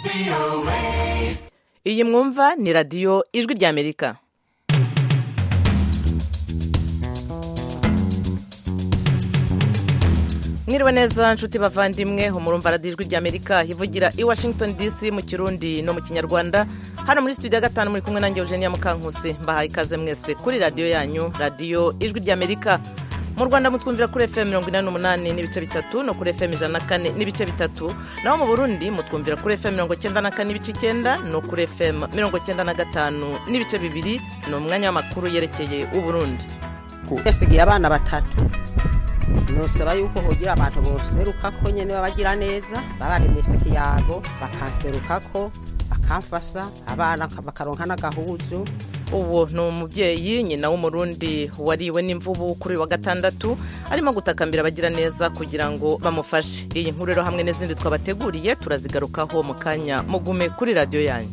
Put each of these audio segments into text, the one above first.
iyi mwumva ni radiyo ijwi ry'amerika mwiriwe neza nshuti bavandimwe umurumva radiyo ijwi ry'amerika ivugira i washington dc mu kirundi no mu kinyarwanda hano muri studio ya gatanu muri kumwe nanjye eugenia mukankusi mbahaye ikaze mwese kuri radiyo yanyu radiyo ijwi ry'amerika mu rwanda mutwumvira kuri fm mirongo inani n'umunani n'ibice bitatu no kuri fm ijana na kane n'ibice bitatu naho mu burundi mutwumvira kuri fm mirongo cyenda na kane n'ibice icyenda no kuri fm mirongo cyenda na gatanu n'ibice bibiri ni umwanya w'amakuru yerekeye uburundi yasigaye abana batatu nosaba yuko hogira abantu boserukako nyene babagira neza babaremese kiyago bakanserukako bakamfasa abana bakaronka n'agahuzu uwo ni umubyeyi nyina w'umurundi wariwe n'imvubu kuri uyu wa gatandatu arimo gutakambira abagira neza kugira ngo bamufashe iyi nkuru rero hamwe n'izindi twabateguriye turazigarukaho mu kanya mugume kuri radiyo yanyu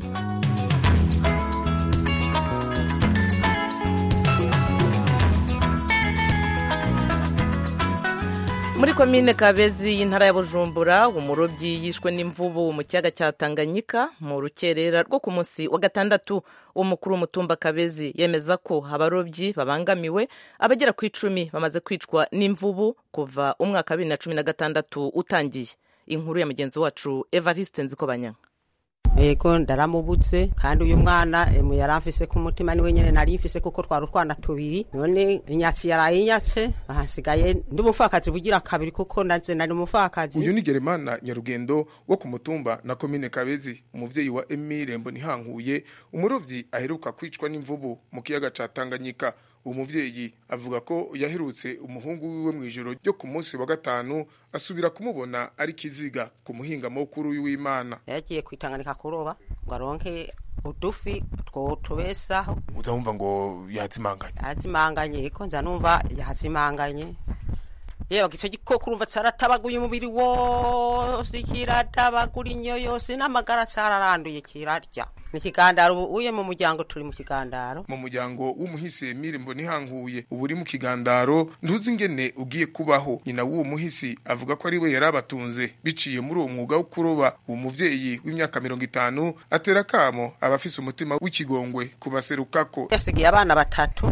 muri komine kabezi y'intara ya bujumbura umurobyi yishwe n'imvubu mu kiyaga cya tanganyika mu rukerera rwo ku munsi wa gatandatu umukuru w'umutumba kabezi yemeza ko abarobyi babangamiwe abagera ku icumi bamaze kwicwa n'imvubu kuva umwaka wa bibiri na cumi na gatandatu utangiye inkuru ya mugenzi wacu evariste nzikobanyanga ego ndaramubutse kandi uyu mwana yari amfise ku mutima niwe nyene nari mfise kuko twari utwana tubiri none inyatsi yaraye inyatse ahasigaye ndi umupfakazi bugira kabiri kuko naze nari umupfakazi uyu ni geremana nyarugendo wo ku mutumba na komine kabezi umuvyeyi wa emile mbonihankuye umurovyi aheruka kwicwa n'imvubu mu kiyaga ca tanganyika uwo muvyeyi avuga ko yaherutse umuhungu wiwe mu ijoro ryo ku munsi wa gatanu asubira kumubona ari kiziga ku muhinga mukuru w'imana yagiye kwitanganika kuroba ngo aronke udufi two tubesaho uza wumva ngo yazimanganye yazimanganye ko nza numva yazimanganye yewe ico gikoko urumva caratabaguye umubiri wose kiratabagura inyo yose n'amagara cararanduye kirarya ni ikigandaro ubu uye mu muryango turi mu kigandaro mu muryango w'umuhisi Emile Mbonihankuye ubu uri mu kigandaro ntuzi ingene ugiye kubaho nyina w'uwo muhisi avuga ko ari we yari abatunze biciye muri uwo mwuga wo kuroba uwo muvyeyi w'imyaka mirongo itanu atera kamo abafise umutima w'ikigongwe kubaserukako yasigaye abana batatu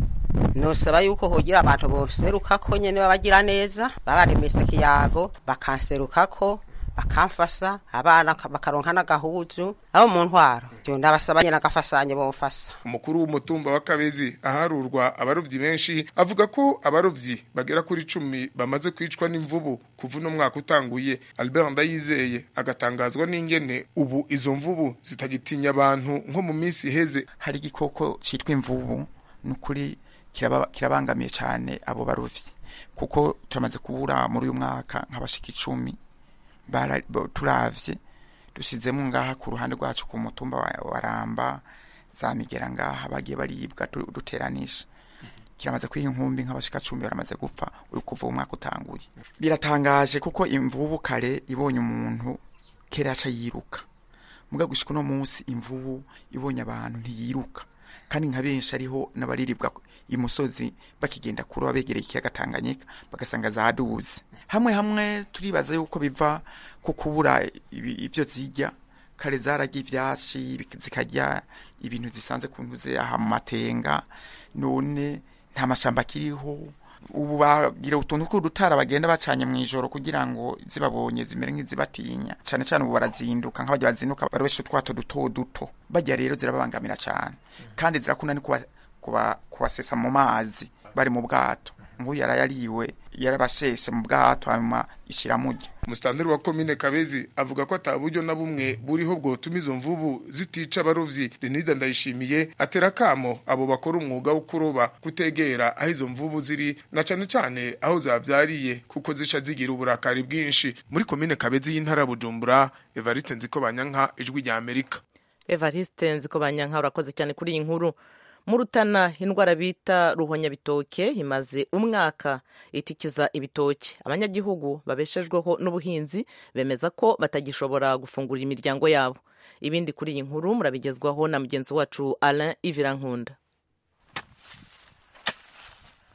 nosaba yuko hogira abantu boserukako nyene babagira neza babaremese kiyago bakanserukako bakamfasa abana bakaronka n'agahuzu abo mu ntwaro jo ndabasaba nyene agafasanye bomfasa umukuru w'umutumba wa kabezi aharurwa abarovyi benshi avuga ko abarovyi bagera kuri cumi bamaze kwicwa n'imvubu kuva uno mwaka utanguye albert ndayizeye agatangazwa n'ingene ubu izo mvubu zitagitinya abantu nko mu minsi iheze hari igikoko citwa imvubu nukuri kirabangamiye cyane abo barovyi kuko turamaze kubura muri uyu mwaka nk'abashika icumi turavye dusizemo ngaha ku ruhande rwacu ku mutumba wa ramba za migera ngaha bagiye baribwa duteranisha kiramaze kwiha inkumbi nk'abashika cumi baramaze gupfa uri kuva umwaka utanguye biratangaje kuko imvubu kare ibonye umuntu kera aca yiruka muga gushika uno munsi imvubu ibonye abantu ntiyiruka kandi nka benshi ariho n'abariribwa imusozi bakigenda kuroba begereye ikiyaga Tanganyika bagasanga zaduze hamwe hamwe turibaza yuko biva ku kubura ivyo zirya kare zararya ivyatsi zikarya ibintu zisanze ku ntuze aha mu matenga none nta mashamba akiriho ubu bagira utuntu tw'udutara bagenda bacanye mu ijoro kugira ngo zibabonye zimere nk'izibatinya cyane cyane ubu barazinduka nk'abajya bazinduka barobesha utwato duto duto bajya rero zirababangamira cyane kandi zirakunda ni kubasesa mu mazi bari mu bwato nk'uyu yarayariwe yarabasheshe mu bwato hanyuma ishiramujya umusitanteri wa komine kabezi avuga ko ata buryo na bumwe buriho bwotuma izo mvubu zitica abarovyi renida ndayishimiye atera kamo abo bakora umwuga wo kuroba kutegera aho izo mvubu ziri na cane cane aho zavyariye kuko zica zigira uburakari bwinshi muri komine kabezi y'intara bujumbura evariste nziko banyanka ijwi rya amerika evariste nziko banyanka urakoze cyane kuri iyi nkuru mu rutana indwara bita ruhonyabitoke imaze umwaka itikiza ibitoki abanyagihugu babeshejweho n'ubuhinzi bemeza ko batagishobora gufungurira imiryango yabo ibindi kuri iyi nkuru murabigezwaho na mugenzi wacu alain ivirankunda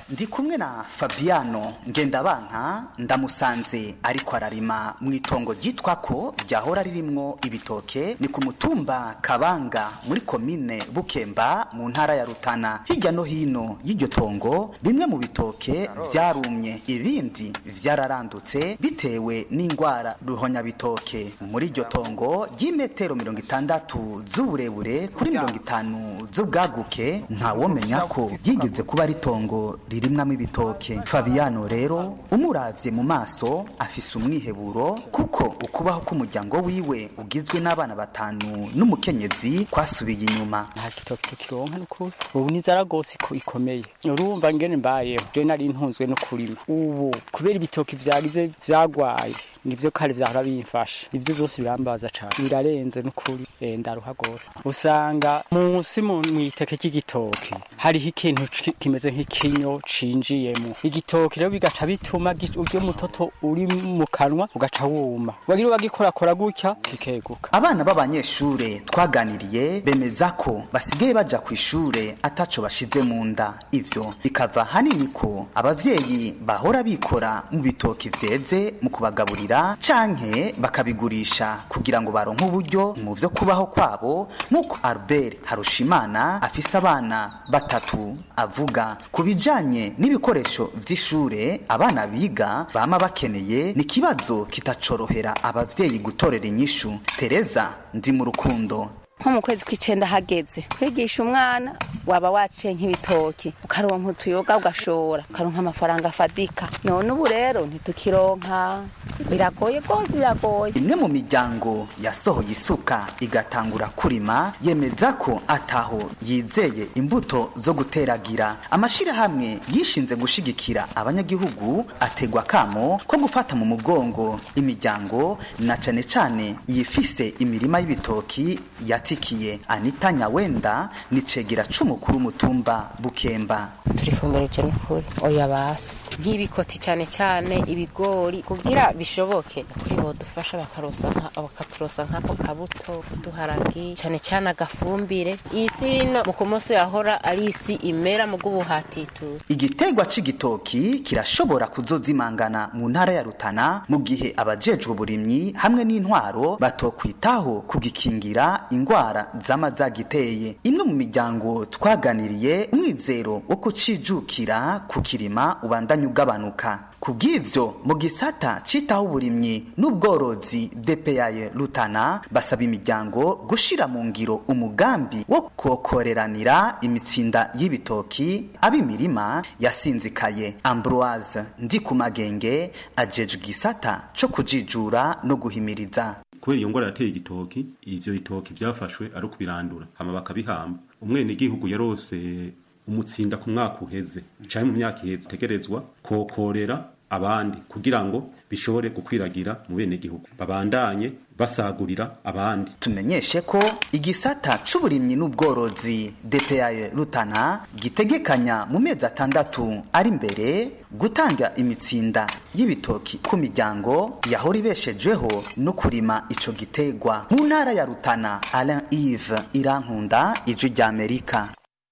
ndi kumwe na fabiano ngendabanka ndamusanze ariko ararima mu itongo ryitwa ko ryahora ririmwo ibitoke ni ku mutumba kabanga muri komine bukemba mu ntara ya rutana hirya no hino y'iryo tongo bimwe mu bitoke vyarumye ibindi vyararandutse bitewe n'ingwara ruhonyabitoke muri iryo tongo ry'imetero mirongo itandatu z'uburebure kuri mirongo itanu z'ubwaguke ntawomenya ko ryigeze kuba ari itongo ririmwamo ibitoke fabiano rero umuravye mu maso afise umwiheburo kuko ukubaho k'umuryango wiwe ugizwe n'abana batanu n'umukenyezi kwasubiye inyuma nta gitoki tukironka n'ukuri ubu n'inzara rwose iko- ikomeye urumva ngene mbayeho je nari ntunzwe no kurima ubu kubera ibitoki vyagize vyagwaye nivyo kare vyahora bimfasha ivyo vyose birambaza cane birarenze n'ukuri eh, ndaruha rwose usanga munsi mu mwiteke ry'igitoki hariho ikintu ci- kimeze nk'ikinyo cinjiyemo igitoki rero bigaca bituma gi- uryo mutoto uri mu kanwa ugaca wuma wagira bagikorakora gutya kikeguka abana b'abanyeshure twaganiriye bemeza ko basigaye baja ku ishure ataco bashize mu nda ivyo bikava hanini ko abavyeyi bahora bikora mu bitoki vyeze mu kubagaburira canke bakabigurisha kugira ngo baronke uburyo mu vyo kubaho kwabo nk'uko albert harushimana afise abana batatu avuga ku bijanye n'ibikoresho vy'ishure abana biga bama bakeneye ni ikibazo kitacorohera abavyeyi gutorera inyishu tereza ndi mu rukundo nko mu kwezi kw'icenda hageze kwigisha umwana waba waciye nk'ibitoki ukaronka utuyoga ugashora ukaronka amafaranga afadika none ubu rero ntitukironka biragoye rwose biragoye imwe mu miryango yasohoye isuka igatangura kurima yemeza ko ataho yizeye imbuto zo guteragira amashirahamwe yishinze gushigikira abanyagihugu ategwa kamo ko gufata mu mugongo imiryango na cane cane yifise imirima y'ibitoki yatikiye anita nyawenda ni cegera c'umukuru w'umutumba bukemba turifumbereje n'ukuri oya basi nk'ibikoti cyane cyane ibigori kugira bishoboke kuri bodufasha bakarosa nka- bakaturosa nk'ako kabuto kuduharagi cyane cyane agafumbire isi no mu kumoso yahora ari isi imera mu bw'ubuhatitura Igitegwa c'igitoki kirashobora kuzozimangana mu ntara ya Rutana mu gihe abajejwe uburimyi hamwe n'intwaro batokwitaho kugikingira ingwara zama zagiteye. Imwe mu miryango twaganiriye umwizero wo kucijukira kukirima ubandanya ugabanuka. Kubw'ivyo mu gisata citaho uburimyi n'ubworozi DPAye Rutana basaba imiryango gushira mu ngiro umugambi wo kokoreranira imitsinda y'ibitoki ab'imirima yasinzikaye Ambroise Ndikumagenge ajejwe igisata co kujijura no guhimiriza kubera iyo ngwara yateye igitoki ivyo bitoki vyafashwe ari ukubirandura hama bakabihamba umwene igihugu yarose umutsinda ku mwaka uheze canke mu myaka iheze tegerezwa kokorera abandi kugira ngo bishobore gukwiragira mu bene gihugu babandanye basagurira abandi tumenyeshe ko igisata c'uburimyi n'ubworozi DPAye Rutana gitegekanya mu mezi atandatu ari imbere gutanga imitsinda y'ibitoki ku miryango yahora ibeshejweho no kurima ico gitegwa mu ntara ya Rutana Alain Yves Irankunda ijwi rya Amerika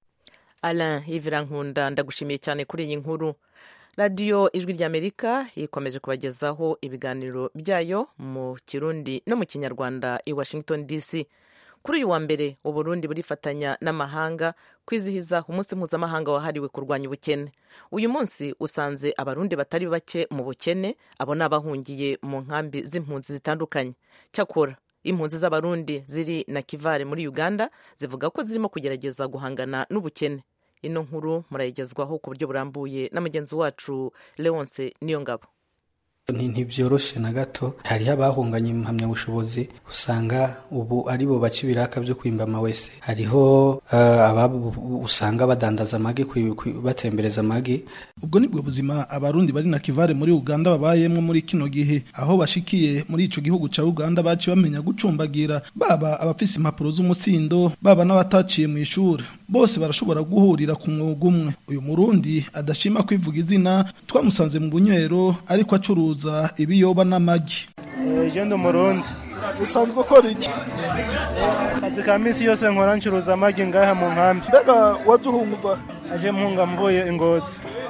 Alain Ivirankunda ndagushimiye cyane kuri iyi nkuru radiyo ijwi ry'amerika ikomeje kubagezaho ibiganiro byayo mu kirundi no mu kinyarwanda i washington dc kuri uyu wa mbere uburundi burifatanya n'amahanga kwizihiza umunsi mpuzamahanga wahariwe kurwanya ubukene uyu munsi usanze abarundi batari bake mu bukene abo ni abahungiye mu nkambi z'impunzi zitandukanye cyakora impunzi z'abarundi ziri na kivare muri uganda zivuga ko zirimo kugerageza guhangana n'ubukene ino nkuru murayigezwaho ku buryo burambuye na mugenzi wacu leonce niyo ngabo ntibyoroshe na gato hariho abahunganye impamyabushobozi usanga ubu ari bo baca ibiraka byo kwimba amawese hariho uh, ababo usanga badandaza amagi batembereza amagi ubwo nibwo buzima abarundi bari na kivare muri uganda babayemwo muri kino gihe aho bashikiye muri ico gihugu ca uganda baci bamenya gucumbagira baba abafise impapuro z'umusindo baba n'abataciye mu ishuri bose barashobora guhurira ku mwuga umwe uyu murundi adashima kwivuga izina twamusanze mu bunywero ariko acuruza ibiyoba n'amagi ugenda umurundi usanzwe ukora iki akazi ka minsi yose nkora ncuruza amagi ngaha mu nkambi mbega waje uhunga aje mpunga mvuye ingozi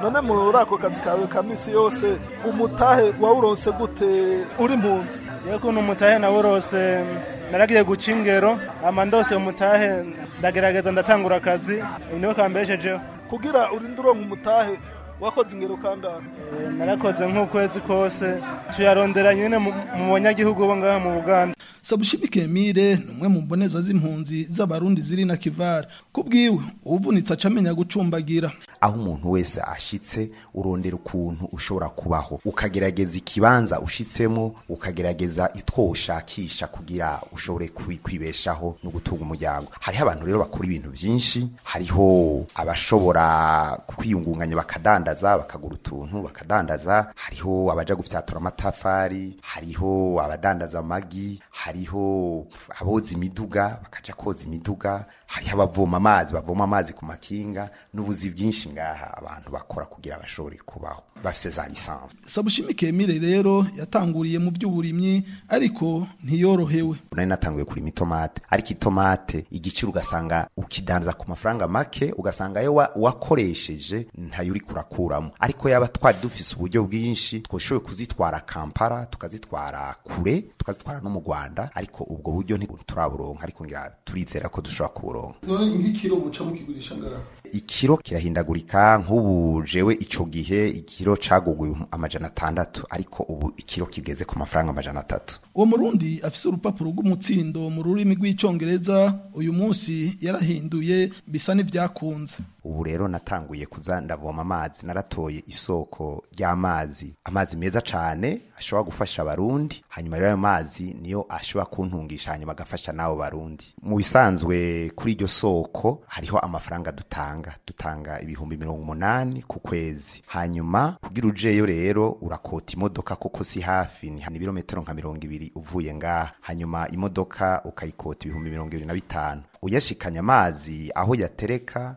none muri ako kazi kawe ka misi yose umutahe wawuronse gute uri mpunzi iyo kuntu umutahe nawurose naragiye guca ingero ama ndose umutahe ndagerageza ndatangura akazi niwe kambeshejeho kugira urinde uronka umutahe wakoze ingero kangahe narakoze nk'ukwezi kose tuyarondera nyine mu banyagihugu bo ngaha mu buganda sabushimike emile ni umwe mu mboneza z'impunzi z'abarundi ziri na kivara kubwiwe ubuvunitse aca amenya gucumbagira aho umuntu wese ashitse urondera ukuntu ushobora kubaho ukagerageza ikibanza ushitsemo ukagerageza itwo ushakisha kugira ushobore kwibeshaho no gutunga umuryango hariho abantu rero bakora ibintu byinshi hariho abashobora kwiyungunganya bakadandaza bakagura utuntu bakadandaza hariho abaja gufyatura amatafari hariho abadandaza amagi hariho aboza imiduga bakaja koza imiduga hariho abavoma amazi bavoma amazi ku makinga n'ubuzi bwinshi ngaha abantu bakora kugira bashobore kubaho bafise za lisansi sabushimike emile rero yatanguriye mu by'uburimyi ariko ntiyorohewe nari natanguye kurima itomate ariko itomate igiciro ugasanga ukidandaza ku mafaranga make ugasanga yo wakoresheje ntayo uri kurakuramo ariko yaba twari dufise uburyo bwinshi twashoboye kuzitwara kampala tukazitwara kure tukazitwara no mu rwanda ariko ubwo buryo ntituraburonka ariko ngira turizera ko dushobora kuburonka none nk'ikiro muca mukigurisha ngaha ikiro kirahindagurika nk'ubu jewe ico gihe ikiro caguguye amajana atandatu ariko ubu ikiro kigeze ku mafaranga amajana atatu uwo murundi afise urupapuro rw'umutsindo mu rurimi rw'icongereza uyu munsi yarahinduye bisa n'ivyakunze ubu rero natanguye kuza ndavoma amazi naratoye isoko ry'amazi amazi meza cane ashobora gufasha abarundi hanyuma rero ayo mazi niyo ashobora kuntungisha hanyuma agafasha n'abo barundi mu bisanzwe kuri iryo soko hariho amafaranga dutanga dutanga ibihumbi mirongo umunani ku kwezi hanyuma kugira ujeyo rero urakota imodoka kuko si hafi ni ibirometero nka mirongo ibiri uvuye ngaha hanyuma imodoka ukayikota ibihumbi mirongo ibiri na bitanu uyashikanya amazi aho yatereka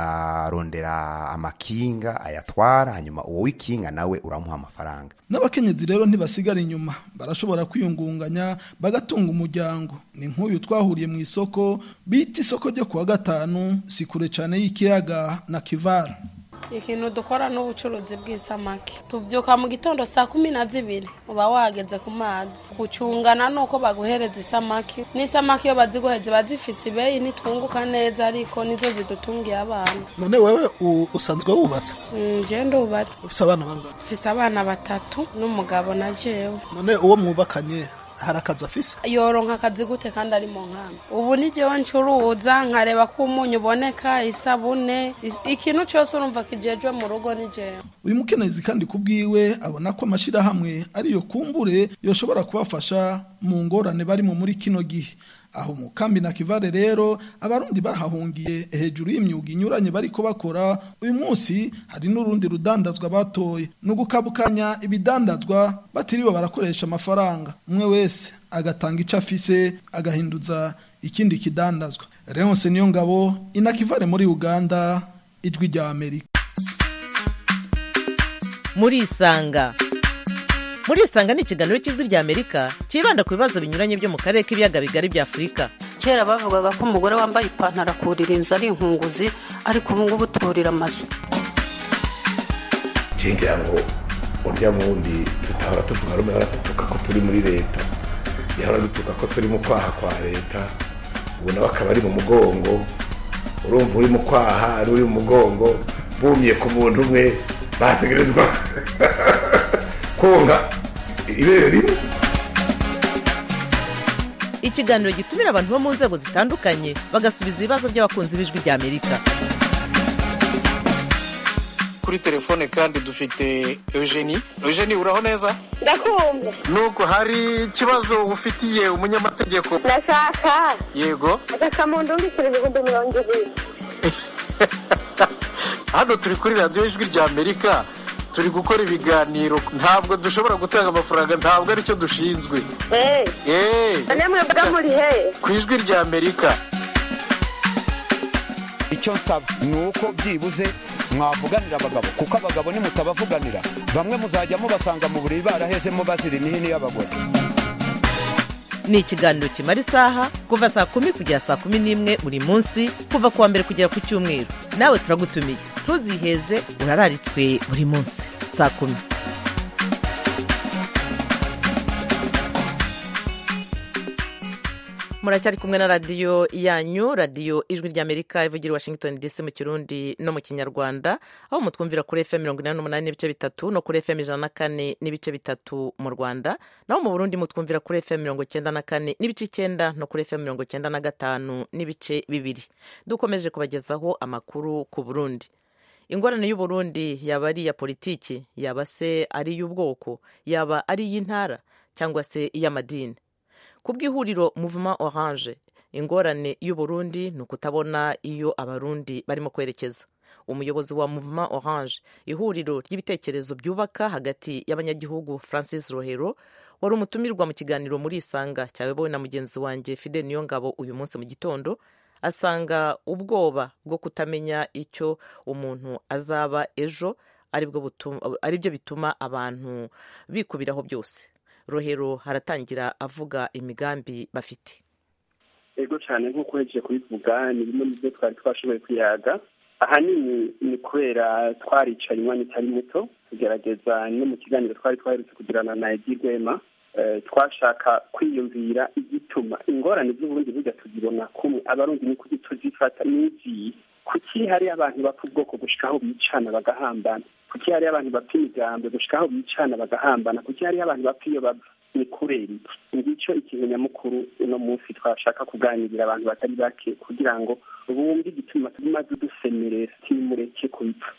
urarondera amakinga ayatwara hanyuma uwo w'ikinga nawe uramuha amafaranga n'abakenyezi rero ntibasigara inyuma barashobora kwiyungunganya bagatunga umuryango ni nk'uyu twahuriye mu isoko bita isoko ryo kuwa gatanu si kure cyane y'ikiyaga na kivara ikintu dukora n'ubucuruzi bw'isamaki tubyuka mu gitondo saa kumi na zibiri uba wageze ku mazi gucungana nuko baguhereza isamaki n'isamaki iyo baziguheze ziba zifise ibeyi nitwunguka neza ariko nizo zidutungiye abana none wewe usanzwe wubatse nje ndubatse ufise abana bangana ufise abana batatu n'umugabo na jewe none uwo mwubakanye hari akazi afise yoronka akazi gute kandi ari mu nkambi ubu ni jewe ncuruza nkareba ko umunyu uboneka isabune ikintu cyose urumva kijejwe mu rugo ni jewe uyu mukenezi kandi kubwiwe abona ko amashirahamwe ariyo kumbure yoshobora kubafasha mu ngorane barimo muri kino gihe aho mu kambi na kivare rero abarundi bahahungiye hejuru y'imyuga inyuranye bariko bakora uyu munsi hari n'urundi rudandazwa batoye no gukabukanya ibidandazwa batiriwe barakoresha amafaranga umwe wese agatanga ico afise agahinduza ikindi kidandazwa Leonce niyo ngabo inakivare muri Uganda ijwi rya Amerika muri isanga muri isanga ni ikiganiro cy'ijwi rya amerika cyibanda ku bibazo binyuranye byo mu karere k'ibiyaga bigari bya afurika kera bavugaga ko umugore wambaye ipantaro akurira inzu ari inkunguzi ariko ubu ngubu turira amazu ngira ngo urya wundi tutahora tuvuga rumwe baradutuka ko turi muri leta yahora dutuka ko turi mu kwaha kwa leta ubu nawe akaba ari mu mugongo urumva uri mu kwaha ari uri mu mugongo bumye ku muntu umwe bategerezwa konga ibere rimwe ikiganiro gitumira abantu bo mu nzego zitandukanye bagasubiza ibibazo by'abakunzi b'ijwi rya amerika kuri telefone kandi dufite eugenie eugenie uraho neza ndakumva nubwo hari ikibazo ufitiye umunyamategeko ndashaka yego agasamundu mbikira ibihumbi mirongo ibiri hano turi kuri radiyo ijwi rya amerika turi gukora ibiganiro ntabwo dushobora gutanga amafaranga ntabwo aricyo dushinzwe none mwebwe muri he ku ijwi rya amerika icyo nsaba ni uko byibuze mwavuganira abagabo kuko abagabo nimutabavuganira bamwe muzajya mubasanga mu buriri barahezemo bazira imihini y'abagore ni ikiganiro kimara isaha kuva saa kumi kugera saa kumi n'imwe buri munsi kuva ku wa mbere kugera ku cyumweru nawe turagutumiye ntuziheze urararitswe buri munsi saa kumi muracyari kumwe na radiyo yanyu radiyo ijwi ry'amerika ivugira i washington dc mu kirundi no mu kinyarwanda aho mutwumvira kuri fm mirongo inani n'umunani n'ibice bitatu no kuri fm ijana na kane n'ibice bitatu mu rwanda naho mu burundi mutwumvira kuri fm mirongo icyenda na kane n'ibice icyenda no kuri fm mirongo icyenda na gatanu n'ibice bibiri dukomeje kubagezaho amakuru ku burundi ingorane y'uburundi yaba ari iya politiki yaba se ari iy'ubwoko yaba ari iy'intara cyangwa se iy'amadini ku bw'ihuriro muvuma oranje ingorane y'uburundi ni ukutabona iyo abarundi barimo kwerekeza umuyobozi wa muvuma oranje ihuriro ry'ibitekerezo byubaka hagati y'abanyagihugu francis rohero wari umutumirwa mu kiganiro muri isanga cyayobowe na mugenzi wanjye fide niyongabo uyu munsi mu gitondo asanga ubwoba bwo kutamenya icyo umuntu azaba ejo ari byo bituma abantu bikubiraho byose rohero haratangira avuga imigambi bafite ego cyane nk'uko uhejeje kubivuga ni bimwe mu byo twari twashoboye kwiyaga ahanini ni kubera twaricaye umwanya utari muto tugerageza no mu kiganiro twari twaherutse kugirana na edi rwema twashaka kwiyumvira igituma ingorane z'uburundi burya tuzibona kumwe abarundi ni kuki tuzifata n'iziyi kuki hari abantu bapfa ubwoko gushikaho bicana bagahambana kuki hari abantu bapfa imigambi gushikaho bicana bagahambana kuki hari abantu bapfa iyo bava ni kubera iki ngicyo ikintu nyamukuru uno munsi twashaka kuganirira abantu batari bake kugira ngo bumve igituma tumaze dusemerera timureke kubipfa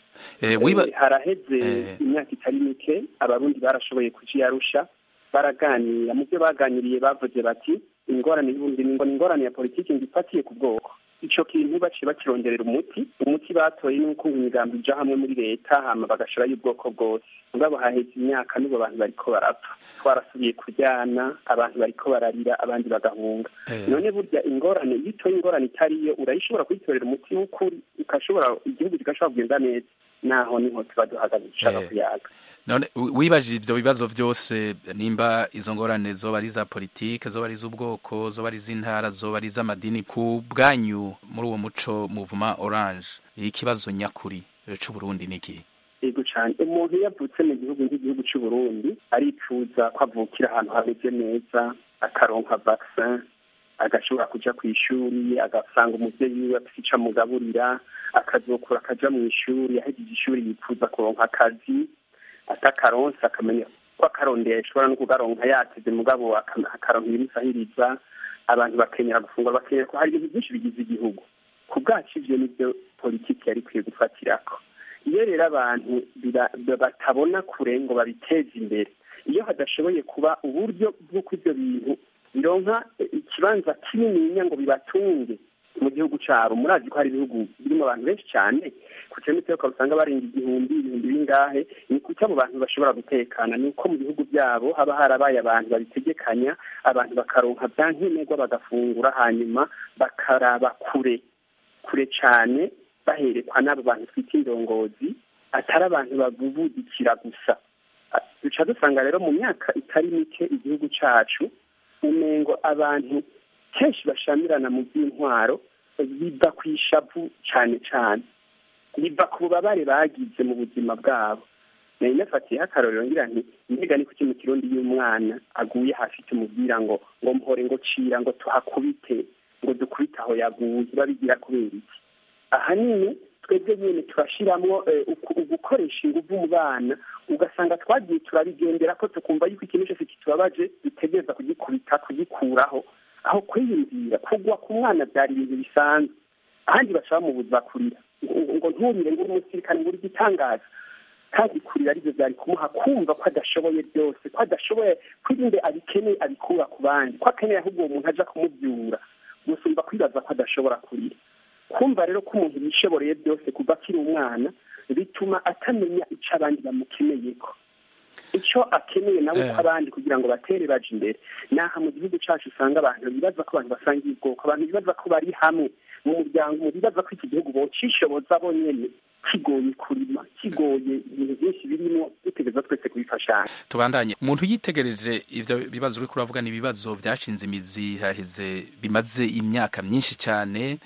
haraheze imyaka itari mike abarundi barashoboye kujiyarusha baraganira mu byo baganiriye bavuze bati ingorane y'ubundi ni ingorane ya politiki ngifatiye ku bwoko ico kintu baciye bakironderera umuti umuti batoye ni uko imigambi ija hamwe muri leta hama bagashirayo ubwoko bwose mugabo haheze imyaka n'ubu abantu bariko barapfa twarasubiye kuryana abantu bariko bararira abandi bagahunga none burya ingorane iyo utoye ingorane itariyo urayishobora kuyitorera umuti w'ukuri ukashobora igihugu kigashobora kugenda neza naho niho tuba duhagaze dushaka kuyaga none wibajije ivyo bibazo vyose nimba izo ngorane zoba ari za politike zoba ari z'ubwoko zoba ari z'intara zoba ari z'amadini ku bwanyu muri uwo muco muvuma orange ikibazo nyakuri c'uburundi ni iki yego cyane umuntu iyo avutse mu gihugu nk'igihugu c'uburundi arifuza ko avukira ahantu hameze neza akaronka vaccin agashobora kuja ku ishuri agasanga umuvyeyi wiwe afise ico amugaburira akazokura akaja mu ishuri ahejeje ishuri yifuza kuronka akazi atakaronse akamenya ko akarondeye ashobora no kugaronka yateze mugabo akaronka ibimusahiriza abantu bakenyera gufungura bakenyera ko hari ibintu byinshi bigize igihugu ku bwacu ivyo nivyo politiki yari ikwiye gufatirako iyo rero abantu batabona kure ngo babiteze imbere iyo hadashoboye kuba uburyo bw'uko ivyo bintu bironka ikibanza kinininya ngo bibatunge mu gihugu cabo murazi ko hari ibihugu birimo abantu benshi cyane ku kilometero ukaba usanga barenga igihumbi ibihumbi bingahe ni kuki abo bantu bashobora gutekana ni uko mu bihugu byabo haba harabaye abantu babitegekanya abantu bakaronka bya nkenerwa bagafungura hanyuma bakaraba kure kure cyane baherekwa n'abo bantu twita indongozi atari abantu babubudikira gusa duca dusanga rero mu myaka itari mike igihugu cacu umengo abantu kenshi bashamirana mu by'intwaro biva ku ishavu cyane cyane biva ku bubabare bagize mu buzima bwabo nari nafatiyeho akarorero ngira nti mbega ni kuki mu kirundi y'umwana aguye hasi tumubwira ngo ngo mpore ngo cira ngo tuhakubite ngo dukubite aho yaguye babigira kubera iki ahanini twebwe nyine turashiramwo ugukoresha inguvu mu bana ugasanga twagiye turabigendera ko tukumva yuko ikintu cyose kitubabaje dutegereza kugikubita kugikuraho aho kwiyumvira kugwa ku mwana byari ibintu bisanzwe ahandi bashaka mu buzima kurira ngo nturire ngo uri umusirikare ngo uri igitangaza kandi kurira aribyo byari kumuha kumva ko adashoboye byose ko adashoboye kwirinde abikeneye abikura ku bandi ko akeneye ahubwo uwo muntu aja kumubyura gusumba kwibaza ko adashobora kurira kumva rero ko umuntu yishoboreye byose kuva akiri umwana bituma atamenya icyo abandi bamukeneyeko icyo akeneye nawe ko abandi kugira ngo batere baje imbere naha mu gihugu cyacu usanga abantu bibaza ko abantu basangiye ubwoko abantu bibaza ko bari hamwe mu muryango bibaza ko iki gihugu bocishoboza bonyene kigoye kurima kigoye ibintu byinshi birimo dutegereza twese kubifashanya tubandanye umuntu yitegereje ivyo bibazo uriko uravuga ni ibibazo vyashinze imizi haheze bimaze imyaka myinshi cyane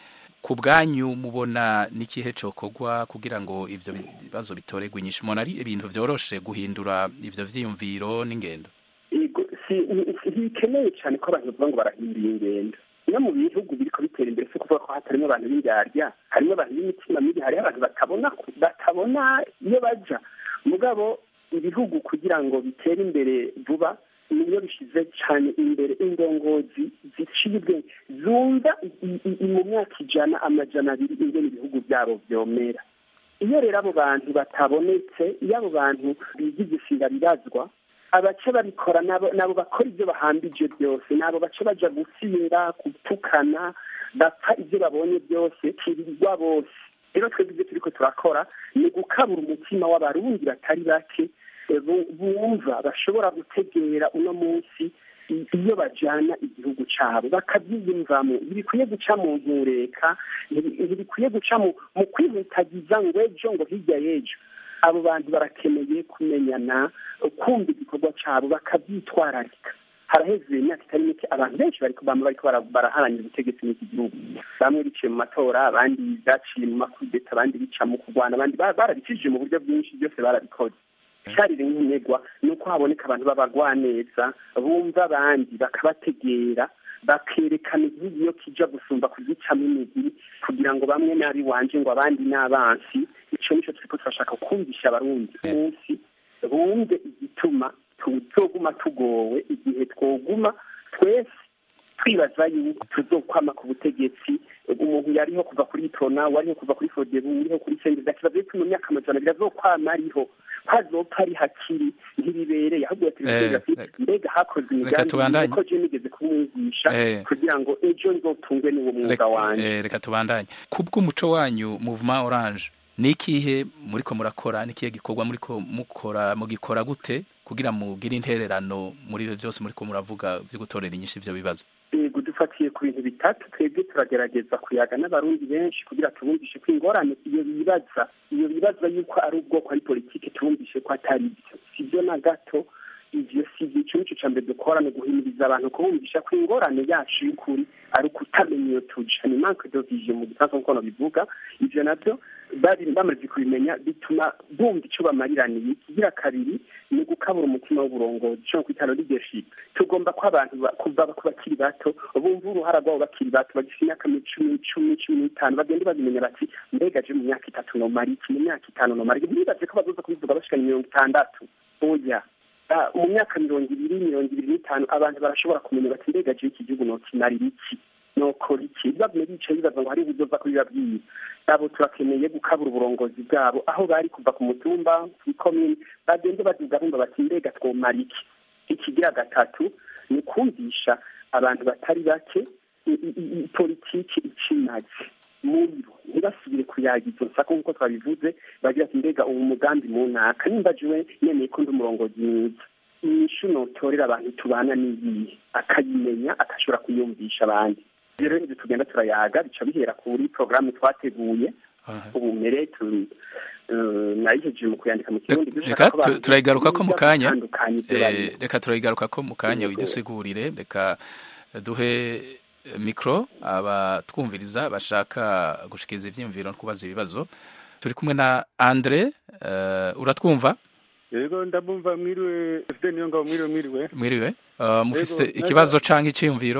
ku bwanyu mubona n'ikihe cokorwa kugira ngo ivyo bibazo bitoregwe inyishu mubona ari ibintu vyoroshe guhindura ivyo vyiyumviro n'ingendo Ego, si- ni- si- ntibikeneye cyane ko abantu bavuga ngo barahindura ingendo no mu bihugu biriko bitera imbere si kuvuga ko hatarimo abantu b'indyarya harimo abantu b'imitima mibi hariho abantu batabona batabona iyo baja mugabo ibihugu kugira ngo bitere imbere vuba niyo bishize cyane imbere indongozi ziciye ubwenge zumva i- i- i- mu myaka ijana amajana abiri ingene ibihugu byabo vyomera iyo rero abo bantu batabonetse iyo abo bantu bigize ishinga bibazwa abace babikora nabo nabo bakora ibyo bahambije byose nabo bace baja gusinda gutukana bapfa ibyo babonye byose kirirwa bose rero twebwe ibyo turiko turakora ni gukabura umutima w'abarundi batari bake eh, bu- bumva bashobora gutegera uno munsi i- iyo bajana igihugu cabo bakabyiyumvamo ntibikwiye guca mu ntureka ntibi- ntibikwiye guca mu mu kwihutagiza ngo ejo ngo hirya y'ejo abo bantu barakeneye kumenyana kumva igikorwa cabo bakabyitwararika haraheze imyaka itari mike abantu benshi bariko bama bariko bara- baraharanira ubutegetsi muri iki gihugu bamwe biciye mu matora abandi baciye mu makudeta abandi bica mu kurwana abandi ba- barabicishije mu buryo bwinshi byose barabikoze icarire nk'integwa ni uko haboneka abantu b'abagwaneza bumva abandi bakabategera bakerekana igihugu iyo kija gusumba kugicamo imigiri kugira ngo bamwe nabi wanje ngo abandi n'abansi ico nico turiko turashaka kumvisha abarundi munsi bumve igituma tuzoguma tugowe igihe twoguma twese twibaza yuko tuzokwama ku butegetsi umuntu yariho kuva kuri itona wariho kuva kuri fodebu uriho kuri sendeza kibazo yuko mu myaka amajana abiri azokwama ariho hazopfa ari hakiri ntibibereye ahubwo Eh, yatubwira ati mbega hakozwe reka imigambi tubandanye. ko je nigeze kumwigisha Eh. kugira ngo ejo nzotungwe n'uwo mwuga Reka- wanje eh, reka tubandanye ku bw'umuco wanyu movement orange ni ikihe muriko murakora ni ikihe gikorwa muriko mukora mugikora gute kugira mugire intererano muri ivyo byose muriko muravuga vyo gutorera inyinshi ivyo bibazo yego dufatiye ku bintu bitatu twebwe turagerageza kuyaga n'abarundi benshi kugira tubumvishe ko ingorane iyo bibaza iyo bibaza yuko ari ubwoko ari politiki tubumvishe ko atari byo si byo na gato ivyo si byo ico nico ca mbere dukora ni guhimiriza abantu kubumvisha ko ingorane yacu y'ukuri ari ukutamenya iyo tuja ni manque de vision mu gifaransa nk'uko bivuga ivyo navyo bari bamaze kubimenya bituma bumva ico bamariraniye ikigira kabiri ni gukabura umutima w'uburongozi ico kwitano leadership tugomba ko abantu ba- kuva ku bakiri bato bumva uruhara rwabo bakiri bato bagifite imyaka cumi cumi cumi n'itanu bagende babimenya bati mbega je mu myaka itatu nomara iki mu myaka itanu nomara iki ntibaze ko bazoza kubivuga bashikana mirongo itandatu oya Ah, mu myaka mirongo ibiri mirongo ibiri n'itanu abantu barashobora kumenya bati mbega je iki gihugu nokimarira iki nokora iki bavume bicaye bibaza ngo hari ubuzova kubibabwiye abo turakeneye gukabura uburongozi bwabo aho bari kuva ku mutumba kw'ikomini bagende baduga bumva bati mbega twomara iki ikigira gatatu ni kumvisha abantu batari bake i- i- i- i- politiki ikimaze muri bo ntibasubire kuyagiza nsako nk'uko twabivuze bagira ati mbega uwo mugambi mu ntaka nimba jewe nemeye ko ndi umurongozi mwiza inyishu notorera abantu tubana n'iyihe akayimenya agashobora kuyumvisha abandi rero nivyo tugenda turayaga bica bihera kuri porogaramu twateguye ubumere tu- eh, nayihejeje mu kuyandika mu kirundi dushaka reka ko abantu tu- turayigarukako mu biga kanya gutandukanya ivyo Eh, barimo. reka turayigarukako mu kanya widusigurire reka duhe eh, mikro abatwumviriza bashaka gushikiriza ivyiyumviro no kubaza ibibazo turi kumwe na andre eh, uratwumva yego ndabumva mwiriwe fide niyo ngabo mwiriwe mwiriwe mwiriwe Eh, mufise Yego, ikibazo canke iciyumviro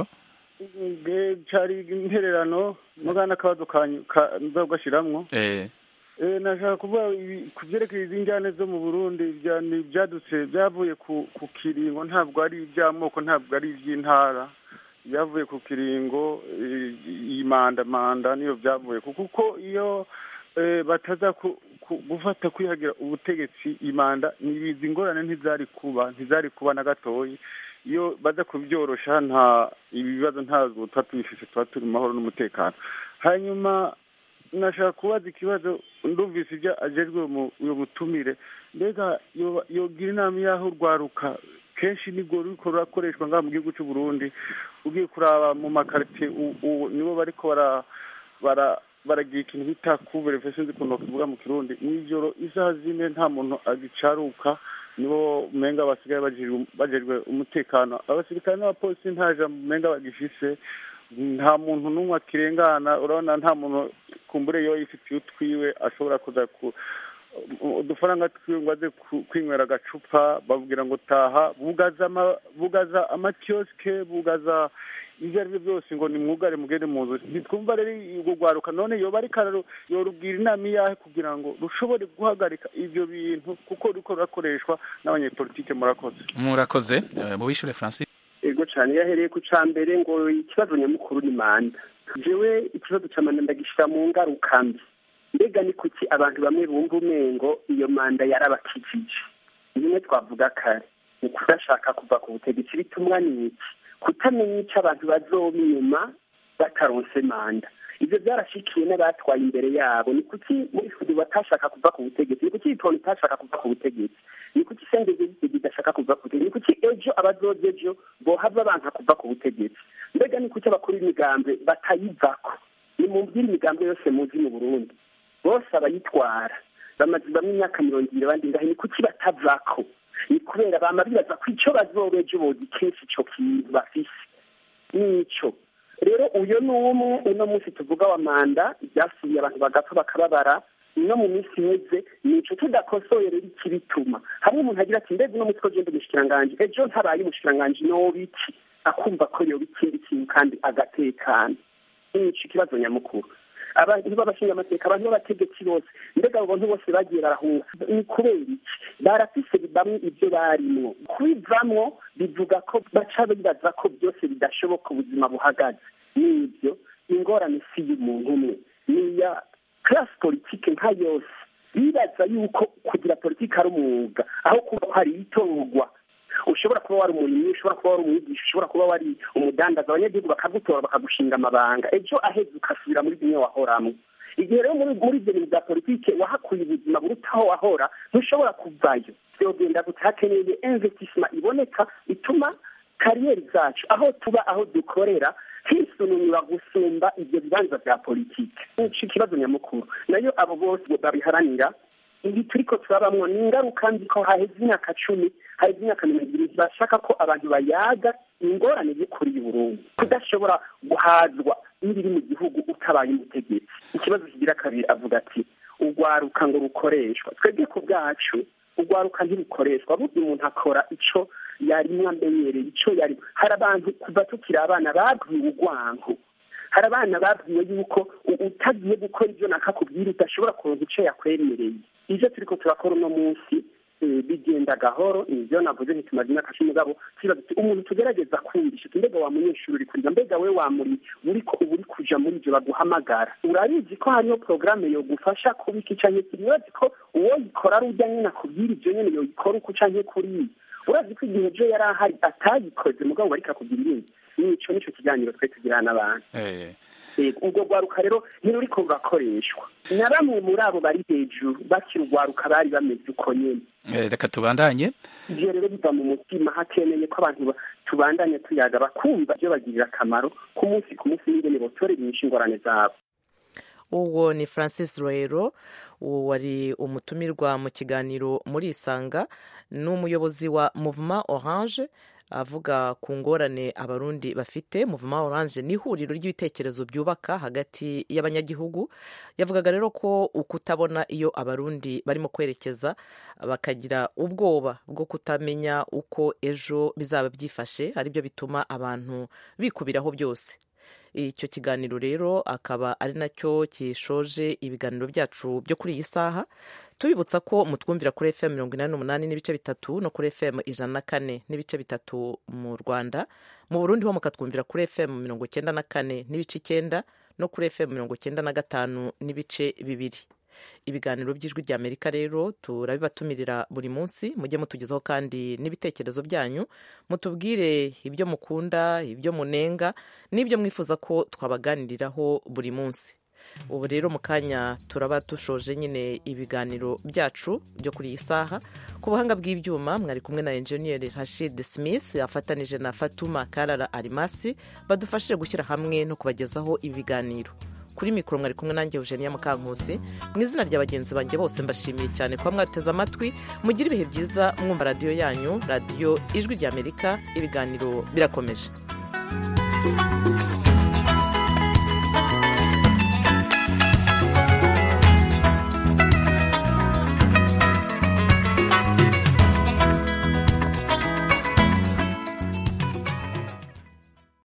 Nge- cari intererano mugana akabazo kanyu ka- nzogashiramwo eh Eh, nashaka kuvuga ibi- ku vyerekeye izi njyane zo mu burundi vya- ni ivyadutse vyavuye ku ku kiringo ntabwo ari ivy'amoko ntabwo ari ivy'intara vyavuye ku kiringo eh, iyi manda manda niyo vyavuye ku kuko iyo eh, bataza ku- ku- gufata kwihagira ubutegetsi imanda nibizi ingorane ntizari kuba ntizari kuba na gatoyi iyo baza kubyorosha nta ibi bibazo ntabwo tuba tubifise tuba turi mu mahoro n'umutekano hanyuma nashaka kubaza ikibazo ndumvise ibyo ajejwe mu- uyo mutumire mbega yoba- yogira inama y'aho urwaruka kenshi nibwo ruriko rurakoreshwa ngaha mu gihugu c'u Burundi ugiye kuraba mu makaritiye u- u- nibo bariko bara bara baragira ikintu bita couvre-feu sinzi ukuntu bakivuga mu kirundi mw'ijoro isaha zine nta muntu agicaruka nibo umenga basigaye bajejwe bajejwe umutekano abasirikare n'abapolisi nta jambo umenga bagifise nta muntu n'umwe akirengana urabona nta muntu kumbure yo yifitiye utwiwe ashobora kuza ku udufaranga twiwe ngo aze ku- kwinywera agacupa babwira ngo taha bugaza ama- bugaza amakiyosike bugaza ibyo ari byo byose ngo ni mwugare mugende mu nzu ntitwumva rero urwo rwaruka none yoba ariko araro- yorubwira inama iyahe kugira ngo rushobore guhagarika ibyo bintu kuko ruriko rurakoreshwa n'abanyepolitike murakoze murakoze eh, muwishure francis ego cyane iyo ahereye ku cya mbere ngo ikibazo nyamukuru ni manda jewe ikibazo cya manda ndagishyira mu ngaruka mbi mbega ni kuki abantu bamwe bumva umengo iyo manda yarabakijije bimwe twavuga kare ni kudashaka kuva ku butegetsi bitumwa n'iki kutamenya icyo abantu bazoba inyuma bataronse manda ibyo byarashikiye n'abatwaye imbere yabo ni kuki muri fudu batashaka kuva ku butegetsi ni kuki itonde itashaka kuva ku butegetsi ni kuki sendege idashaka kuva ku butegetsi ni kuki ejo abazoza ejo bohava banka kuva ku butegetsi mbega ni kuki abakuru b'imigambwe batayivako ni mu by'imigambwe yose muzi mu burundi bose abayitwara bamaze bamwe imyaka mirongo ibiri abandi ngahe ni kuki batavako ni kubera bama bibaza ko icyo bazoba ejo bozi kenshi ico kintu bafise nico rero uyo ni umwe uno munsi tuvuga wa manda ibyasubiye abantu bagapfa bakababara no mu minsi iheze nico tudakosoye rero ikibituma hamwe umuntu agira ati mbega uno munsi ko genda umushikiranganji ejo ntabaye umushikiranganji noba iki akumva ko yoba ikindi kintu kandi agatekana nico ikibazo nyamukuru abantu b'abashinga amateka abantu b'abategetsi bose mbega abo bantu bose bagiye barahunga ni kubera iki barafise bamwe ibyo barimwo kubivamwo bivuga ko baca bibaza ko byose bidashoboka ubuzima buhagaze n'ibyo ingorane si y'umuntu umwe ni iya class politike nka yose bibaza yuko kugira politike ari umwuga aho kuba hari itorwa ushobora kuba wari umurimyi ushobora kuba wari umwigisha ushobora kuba wari umudandaza abanyagihugu bakagutora bakagushinga amabanga ejo aheze ugasubira muri bimwe wahoramwo igihe rero muri muri ibyo bintu bya politike wahakuye ubuzima buruta aho wahora ntushobora kuvayo byogenda gute hakeneye investissement iboneka ituma kariyeri zacu aho tuba aho dukorera hisununura gusumba ibyo bibanza bya politike nico ikibazo nyamukuru nayo abo bose babiharanira ibi turiko turabamwo ni ingaruka nzi ko haheze imyaka cumi haheze imyaka mirongo ibiri bashaka ko abantu bayaga ingorane y'ukuri y'uburundi kudashobora guhazwa n'ibiri mu gihugu utabaye umutegetsi ikibazo kigira kabiri avuga ati urwaruka ngo rukoreshwa twebwe ku bwacu urwaruka ntirukoreshwa burya umuntu akora ico yarimwo amenyereye ico yari hari abantu kuva tukiri abana babwiwe urwanko hari abana babwiwe yuko u- utagiye gukora ibyo nakakubwira udashobora kuronka ico yakwemereye ivyo turiko turakora uno munsi eh, bigenda gahoro nivyo navuze ntitumaze imyaka cumi mugabo kibaza uti umuntu tugerageza kumvisha uti mbega wa munyeshuri uri kuriga mbega we wa muri uriko uba uri kuja muri ivyo baguhamagara urabizi ko hariho porogaramu yogufasha kubika canke kiri urazi ko uwo yikora ari urya nyene akubwira ivyo nyene yoyikora uku canke kuriya urazi ko igihe ejo yari ahari atayikoze mugabo bariko akubwira ibindi nico nico kiganiro twe tugirana n'abantu eh Yego, urwo rwaruka rero ntiruriko rurakoreshwa na bamwe muri abo bari hejuru bakiri urwaruka bari bameze uko nyene Eh, reka tubandanye ivyo rero biva mu mutima hakeneye ko abantu ba- tubandanya tuyaga bakumva ivyo bagirira akamaro ku munsi ku munsi n'ingene botorera inyishu ingorane zabo uwo ni francis roero uwo wari umutumirwa mu kiganiro muri isanga ni umuyobozi wa movement orange avuga ku ngorane abarundi bafite movement orange ni ihuriro ry'ibitekerezo byubaka hagati y'abanyagihugu yavugaga rero ko ukutabona iyo abarundi barimo kwerekeza bakagira ubwoba bwo kutamenya uko ejo bizaba byifashe aribyo bituma abantu bikubiraho byose icyo kiganiro rero akaba ari nacyo kishoje ibiganiro byacu byo kuri iyi saha tubibutsa ko mutwumvira kuri fm mirongo inani n'umunani n'ibice bitatu no kuri fm ijana na kane n'ibice bitatu mu rwanda mu burundi ho mukatwumvira kuri fm mirongo icyenda na kane n'ibice icyenda no kuri fm mirongo icyenda na gatanu n'ibice bibiri ibiganiro by'ijwi ry'amerika rero turabibatumirira buri munsi mujye mutugezaho kandi n'ibitekerezo byanyu mutubwire ibyo mukunda ibyo munenga n'ibyo mwifuza ko twabaganiriraho buri munsi ubu rero mu kanya turaba dushoje nyine ibiganiro byacu byo kuri iyi saha ku buhanga bw'ibyuma mwari kumwe na enjeniyeri rashid smith afatanije na fatuma karara arimasi badufashije gushyira hamwe no kubagezaho ibi biganiro kuri mikoro mwari kumwe nanjye eugenia mukankusi mu izina rya bagenzi banjye bose mbashimiye cyane kuba mwateze amatwi mugire ibihe byiza mwumva radiyo yanyu radiyo ijwi ry'amerika ibiganiro birakomeje